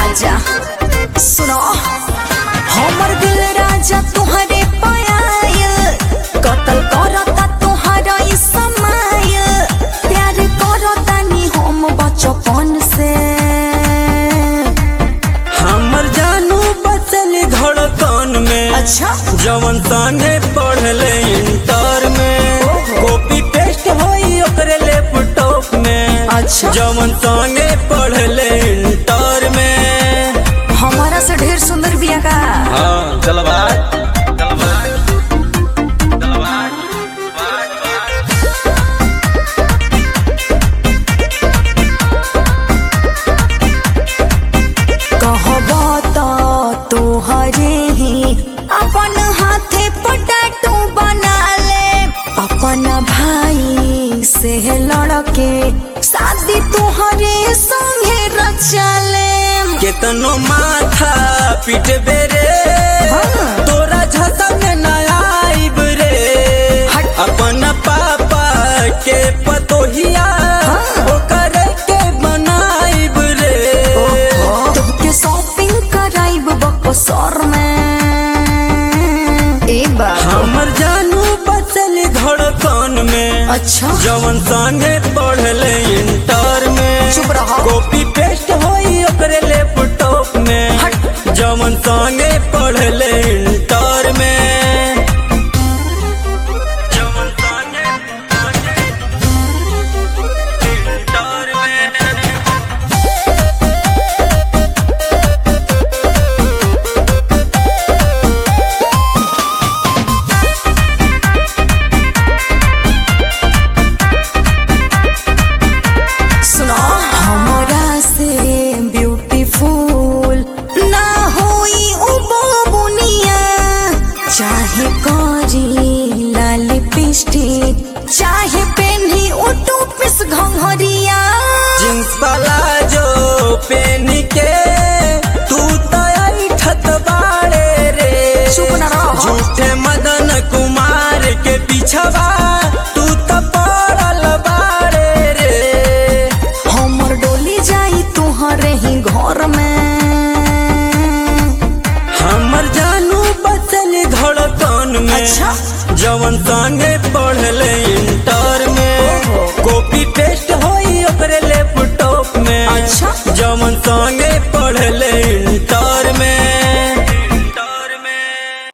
राजा सुनो हमर दिल राजा तुम्हारे पायल कतल करता तुम्हारा ई समय प्यार करता नी हम बचपन से हमर जानू बचल धड़कन में अच्छा जवन संगे पढ़ले इंटर में कॉपी पेस्ट होई ओकरे लैपटॉप में अच्छा जवन संगे पढ़ले इंटर में हमारा से ढेर सुंदर बिया का हाँ चल भाई कहबो तो तोहरे ही अपन हाथे पटाटू बना ले अपन भाई से लड़के शादी तोहरे संगे रचा ले केतनो माथा पीट बेरे हाँ। तोरा झसा में ना आइब रे हट। अपन पापा के पतोहिया हाँ। ओकर के बनाइब रे तुमके शॉपिंग कराइब बकसर में एक बार हमर जानू बचल धड़कन में अच्छा जवन संगे पढ़ले इंटर में चुप रहो। कॉपी पेस्ट होई ओकरे लैपटॉप में हट। जवन संगे पढ़ले इंटर में जवन संगे इंटर में सुनो हमरा से ब्यूटीफुल ना होई उ बुनिया चाहे करी लाल लिपस्टिक चाहे पेन्ही उ टूपिस घंघरिया जींस वाला जो पेन के तू तो ऐठत बाड़े रे चुप ना रहो। झूठे मदन कुमार के पीछवा तू तो पड़ल बाड़े रे हमर डोली जाई तुहरे ही घर में हमर जानू बचल धड़कन में अच्छा। जवन संगे पढ़ले इंटर में कॉपी पेस्ट होई ओकरे लैपटॉप में अच्छा। जवन संगे पढ़ले